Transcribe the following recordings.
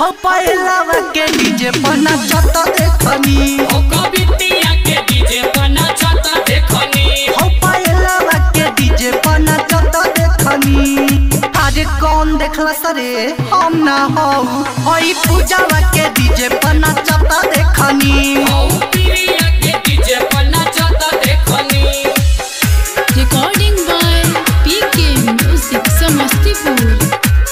हो पहिलावा के डीजे पर नाचत देखनी हो कवितिया के डीजे पर नाचत देखनी हो पहिलावा के डीजे पर नाचत देखनी अरे कौन देखला सरे हम ना हो होई पूजावा के डीजे पर नाचत देखनी हो प्रिया के डीजे पर नाचत देखनी Recording by PK Music Samastipur.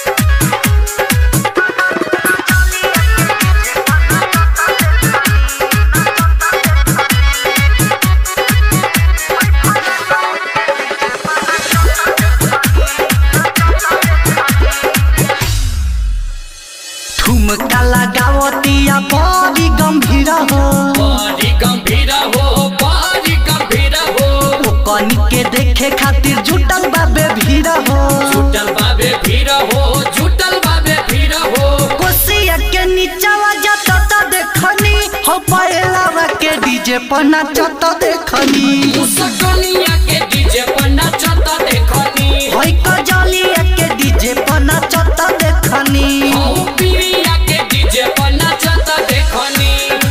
ठुमका लगावतिया बड़ी गंभीर हो बड़ी गंभीर हो बड़ी गंभीर हो ओकनी के देखे खातिर जुटल बाबे भीड़ हो झूठल बाबे भीड़ हो झूठल बाबे भीड़ हो कोसिया के नीचावा जाता त देखनी हो पहिलावा के डीजे पर नाचत देखनी मुसकनिया के डीजे पर नाचत देखनी होई कजलिया के डीजे पर नाचत देखनी हो प्रिया के डीजे पर नाचत देखनी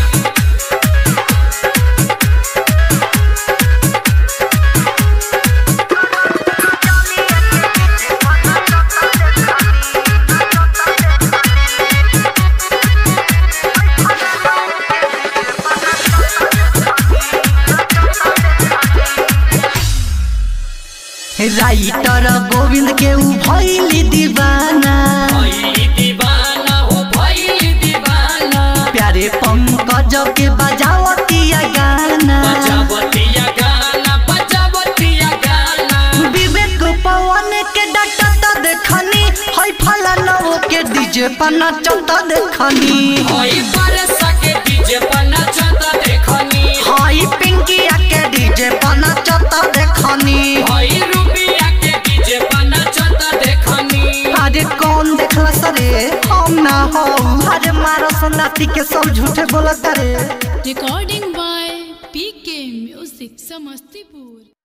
राइटर गोविंद के उ भइली दीवाना भइली दीवाना हो भइली दीवाना प्यारे पंकज के बजावतिया गाना बजावतिया गाना बजावतिया गाना विवेक पवन के डटत देखनी हई फलानवो के डीजे पर नचत देखनी होई बरसा के डीजे पर नाचत देखनी हई पिंकिया के डीजे पर नचत देखनी होई रूबिया के डीजे पर नाचत देखनी अरे कौन देखला सरे हम ना हो अरे मारो सनाती के सब झूठे बोलत रे Recording by PK Music Samastipur.